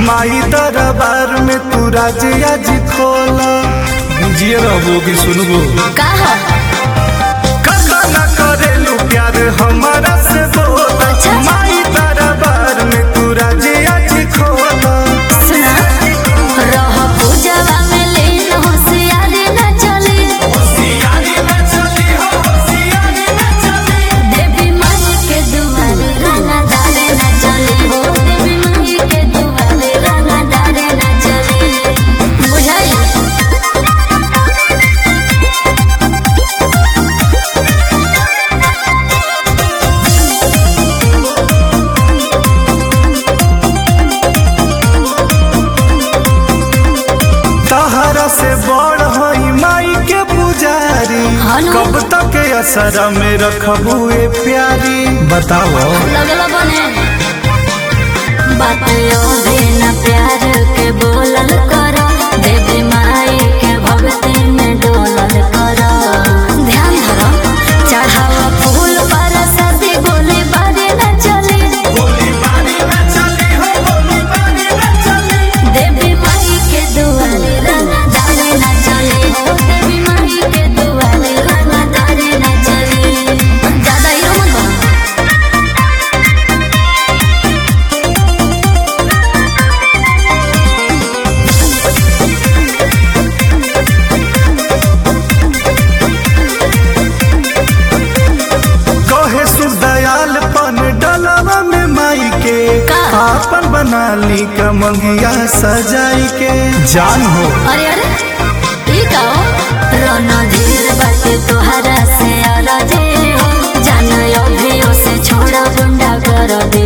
माई दरबार में तू राजिया जी खोला जिए रहबो कि सुनबो कहा कदा न करेलू प्यार हमारा से बोला अच्छा। माई दरबार में तू राजिया जी खोला सुना रह पूजवा में लीन होशियारी न चली देवी माई के दुआरे राना डाले न चली हो देवी माई के दुआरे राना डाले न चली बुझाई तहरा से बड़ हई माई के पुजारी हेलो। कब तक असर में रखबू ए प्यारी बताओ लगल बने बात भी न प्यार के बोलल करो देवी माई के भक्ति में डोलल करो ध्यान धरो चढ़ावा फूल पर सदी गोली बारी न चली देवी माई के दुआरे रंगा डाले न चली देवी माई के दुआरे रंगा डाले न चली ज्यादा हीरो मत बनो कहे सुदयाल पन डलवा में माई के का? आपन बना ली कमंगिया सजाई के जान हो अरे अरे ई का हो रोना धीर बाटे तोहरा से अलजे हो जान अभियो से छोड़ा गुंडा कर दे